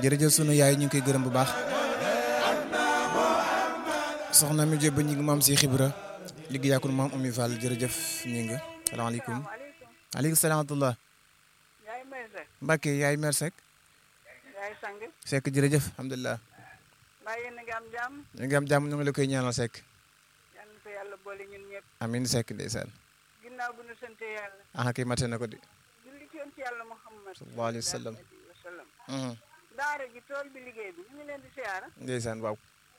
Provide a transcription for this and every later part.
jërëjëf sunu yaay ñu ngi koy gërëm bu baax soxna mi jébba ñi ngi maam si xibra liggéey ak maam Oumy Fall jërëjëf ñi nga salaamaaleykum aleykum salaam wa rahmatulah yaay may Seck Mbacke yaay mer Seck yaay sang Seck jërëjëf alhamdulilah mbaa yéen a ngi am jàmm ñu ngi am jàmm ñu ngi la koy ñaanal Seck yal na ko yàlla boole ñun ñëpp amin Seck ndeysaan ginnaaw bu ñu sante yàlla ah kay mate na ko di julli ci yoon ci yàlla Muhammad sallallahu alayhi wa sallam wa sallam Mhm. daara ji tool bi liggéey bi ñu ngi leen di siyaara ndeysaan waaw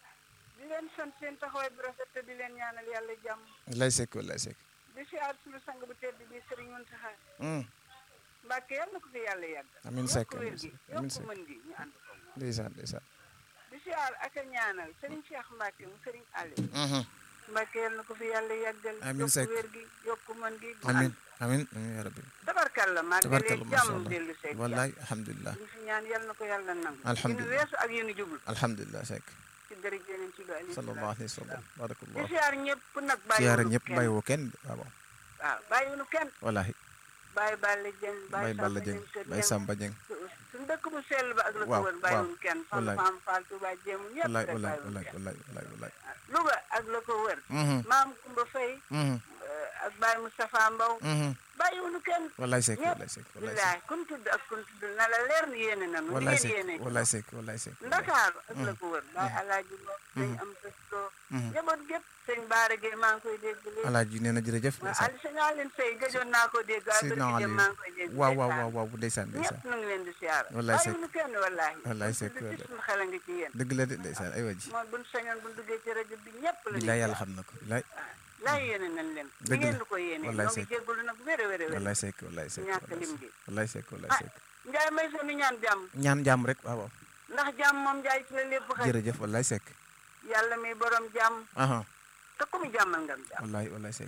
di leen sant seen taxawaay bu rafet te di leen ñaanal yàlla jàmm lay Seck wallaay Seck di siyaar suñu sang bu tedd bi Sëriñ Muntaxa Mhm. Mbàkke yal na ko fi yàlla yàgg Amin Seck, yokk wér gi amin yokk Seck. mën gi ñu ànd ko moom ndeysaan ndeysaan di siyaar ak a ñaanal Sëriñ Cheikh Mbàkke mu Sëriñ Ali Mhm. Mbàkke yal na ko fi yàlla yàggal Amin Seck. yokk wér gi yokk mën gi ñu amin ànd amin amin yaa rabbi tabarkalla màggalee tabarkalla macha jàmm allah dellu seeg wallaay alhamdulilah li fi ñaan yal na ko yàlla nangu Alhamdulillah. yéen weesu ak yéen jublu alhamdulilah Seck ci dërëj yeneen ci ba sallallahu alayhi wa sallam di barakallah siyaar ñëpp nag siyaara bàyyiwunu ñëpp kenn bàyyiwoo kenn waaw waaw bàyyiwunu kenn wallaahi bàyyi Balla Dieng Baye Balla Dieng Baye Samba Dieng suñu dëkk bu sell ba ak la ko Waaw, wër bàyyiwunu kenn fan wallaay. faam Fall Touba jéemu ñëpp wallaay rek wallaay bàyyiwunu wallaay kenn wallaay wallaay wallaay Louga ak la ko wër Mhm, maam Kumba Faye mhm, ak Baye Moustapha Mbow mhm. bàyyiwunu kenn wallaay Seck ñëpp wallaay Seck wallaay billaay kun tudd ak kun tudd na la leer ni yéene nanu ni wallaay ngeen Seck yéene wallaay Seck wallaay Seck Ndakaaru ak la ko wër Baye Alaaji Lo sëñ am sëstoo Mhm. njaboot gépp sëñ Baara Gueye maa ngi koy dégg léegi alaaji nee na jërëjëf waaw ndeysaan Ali sëñ Aline Sey gëjoon naa ko dégg waaye Seydina bërki Ali dem maa ngi koy dégg waaw waaw ndeysaan. waaw waaw ndeysaan ndeysaan ñëpp nu ngi leen di siyaara Wallaay Seck. bàyyiwunu kenn wallaahi Wallaay Buñ Seck, tudd ci wallaay. suñu xel a ngi ci yéen dëgg la de ndeysaan ay waji mooy buñ sañoon buñ duggee ci rajo bi ñëpp la billaay yàlla xam na ko billaay laa yéene nañ leen di Dëgg la. ngeen di ko yéene Wallaay ñoo ngi Seck. jéggalu nag wér a wér a wér wallaay Seck wallaay Seck ñàkk wallaay lim Seck gi. wallaay Seck wallaay ah Seck Njaay may sa nu ñaan jàmm ñaan jàmm rek waaw waaw ndax jàmm moom Njaay ci la lépp xëy jërëjëf wallaay Seck yàlla mi borom jàmm aha te ku mu jàmmal ngam jàmm wallaay wallaay Seck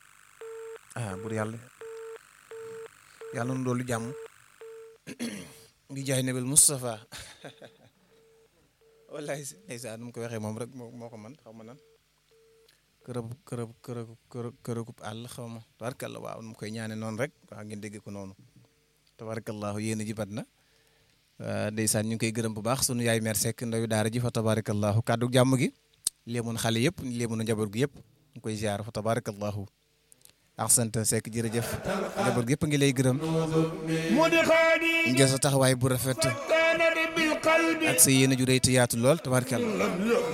ah bur yàlla yàlla nu doolu jàmm ngi jaay nebel Moustapha wallaay ndeysaan nu mu ko waxee moom rek moo moo ko man xaw ma nan kërëb kërëb kërëb kërëb kërëb àll xaw ma tabarkalla waaw nu mu koy ñaane noonu rek waaw ngeen dégg ko noonu tabarakallahu yéen a ji bat na ndeysaan ñu ngi koy gërëm bu baax sunu yaay mer Seck ndawi daara ji fa tabarakallahu kàddu jàmm gi léemoon xale yëpp léemoon njaboot gi yëpp ñu koy ziar fa tabarakallahu ahsant Seck jërëjëf njaboot gi yëpp a ngi lay gërëm مدخلي ngeen sa taxawaay bu rafet كان بالقلب ak sa yéen a ju rëy te yaatu lool tabarakallah